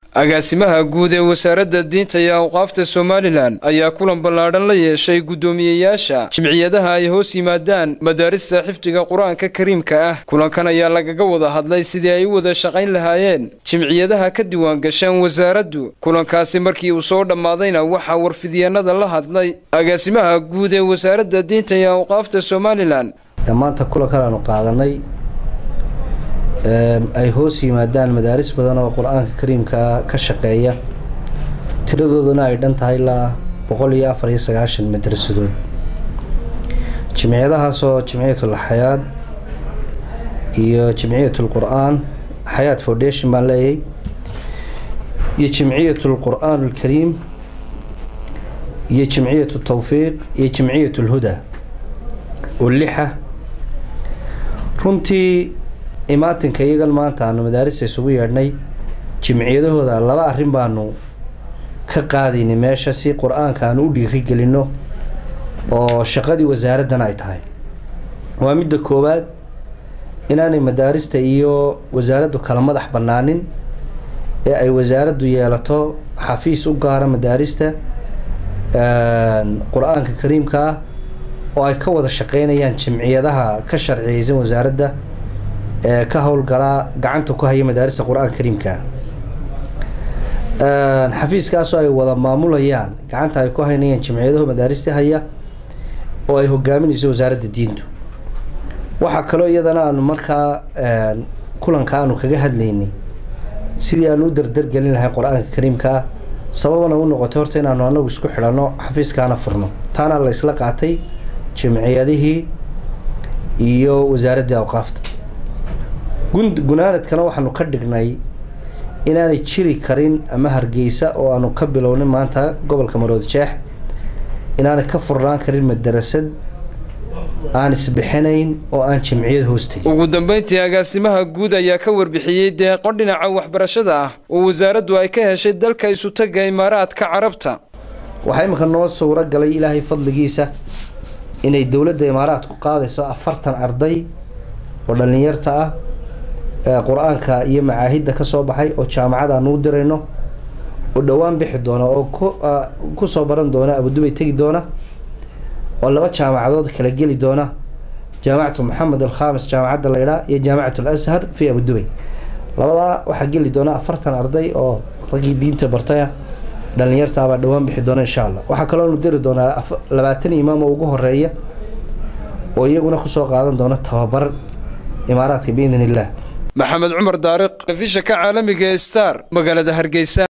agaasimaha guud ee wasaaradda diinta iyo awqaafta somalilan ayaa kulan ballaadhan la yeeshay guddoomiyeyaasha jimciyadaha ay hoos yimaadaan madaarista xifdiga qur-aanka kariimka ah kulankan ayaa lagaga wada hadlay sidii ay u wada shaqayn lahaayeen jimciyadaha ka diwaan gasheen wasaaraddu kulankaasi markii uu soo dhammaadayna waxaa warfidyeennada la hadlay agaasimaha guud ee wasaaradda diinta iyo awqaafta somalilan maanta kulankan aanu qaadanay ay hoos yimaadaan madaaris badan oo qur-aanka kariimka ka shaqeeya tiradooduna ay dhan tahay ilaa boqol iyo afar iyo sagaashan madrasadood jimciyadahaasoo jimciyatul xayaad iyo jimciyatul qur-aan xayaad foundation baan leeyahay iyo jimciyatul qur-aan alkariim iyo jimciyatu tawfiiq iyo jimciyatul huda oo lixa runtii imaatinka iyagan maanta aanu madaarista isugu yeedhnay jimciyadahooda laba arrin baanu ka qaadaynay meesha si qur-aanka aanu u dhiirigelinno oo shaqadii wasaaraddan ay tahay waa midda koowaad inaanay madaarista iyo wasaaraddu kala madax bannaanin ee ay wasaaraddu yeelato xafiis u gaara madaarista qur-aanka kariimka ah oo ay ka wada shaqeynayaan jimciyadaha ka sharciyeysan wasaaradda ee ka howlgalaa gacanta ku haya madaarista qur-aanka kariimka xafiiskaasoo ay wada maamulayaan gacanta ay ku haynayaan jimciyadaho madaarista haya oo ay hogaaminayso wasaaradda diintu waxaa kaloo iyadana aanu markaa kulanka aanu kaga hadlaynay sidii aanu u dardargelin lahay qur-aanka kariimka ah sababana u noqotay horta inaanu anagu isku xidhanno xafiiskaana furno taana la isla qaatay jimciyadihii iyo wasaaraddii awqaafta gunaanadkana waxaanu ka dhignay inaanay jiri karin ama hargeysa oo aanu ka bilownay maanta gobolka maroodi jeex inaanay ka furnaan karin madarasad aan isbixinayn oo aan jimciyad hoostay ugu dambayntii agaasimaha guud ayaa ka warbixiyey deeqo dhinaca waxbarashada ah oo wasaaraddu ay ka heshay dalka isutaga imaaraadka carabta waxaa iminka noo suuro galay ilaahay fadligiisa inay dowladda imaaraadku qaadayso afartan arday oo dhallinyarta ah qur-aanka iyo macaahidda ka soo baxay oo jaamacad aanu u dirayno oo dhowaan bixi doona oo kusoo baran doona abudubay tegi doona oo laba jaamacadood kala geli doona jaamacatu maxamed alkhamis jaamacadda laydhaa iyo jaamacat alashar fi abudubay labadaa waxaa geli doona afartan arday oo raggii diinta bartaya dhallinyartaabaa dhowaan bixi doona insha allah waxaa kaloonu diri doonaa labaatan imaam oo ugu horeeya oo iyaguna kusoo qaadan doona tababar imaaraadka biidn illah maxamed cumar daariq afisha ka caalamiga star magaalada hargeysa